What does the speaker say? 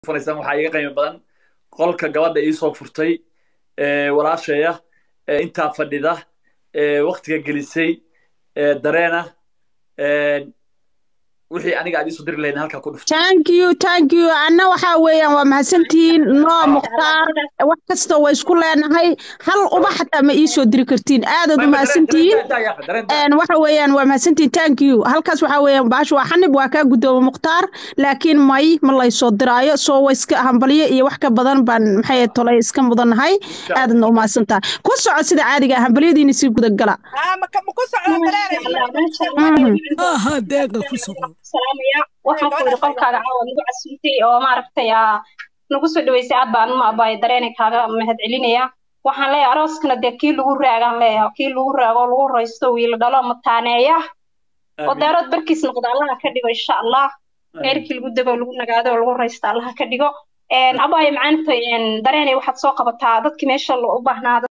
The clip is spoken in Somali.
furaysan waxaa iga qiimo badan qolka gabadha iisoo furtay walaasheeya intaa fadhida waktiga gelisay dareena wixii aniga aad iisoo diri lahayd halkaa ku dhufto thank you thank you anna waxaa weeyaan waa mahadsantihiin noo mukhtaar wax kasta waa isku leenahay hal uba xataa ma iisoo diri kartiin aadaad u mahadsantihiin waxa weeyaan waa mahadsantihiin thank you halkaas waxaa weeyaan baasha waa xanib waa kaa gudoomo mukhtaar laakiin may ma laysoo diraayo soo wa iska hambalyo iyo wax ka badan baan maxay tolay iska mudannahay aadadna u mahadsantaha ku soco sida caadiga ah hambalyadiina sii gudagala aha deeqa ku soco salaamaya waxaan ku yidhi qolkaaga caawa nagu casuumtay oo maaragtay nagu soo dhaweysay aad baan uma abaay dareena kaaga mahad celinaya waxaan leeyahay arooskana dee kii lagu raagaan leeyahay kii lagu raago lagu raysto wiil dhalo mataaneeya oo daarood barkiis noqda allaha ka dhigo insha allah reerkii lagu dego lagu nagaado oo lagu raysto allaha ka dhigo abaayo macaanta dareenay waxaad soo qabataa dadkii meesha u baahnaa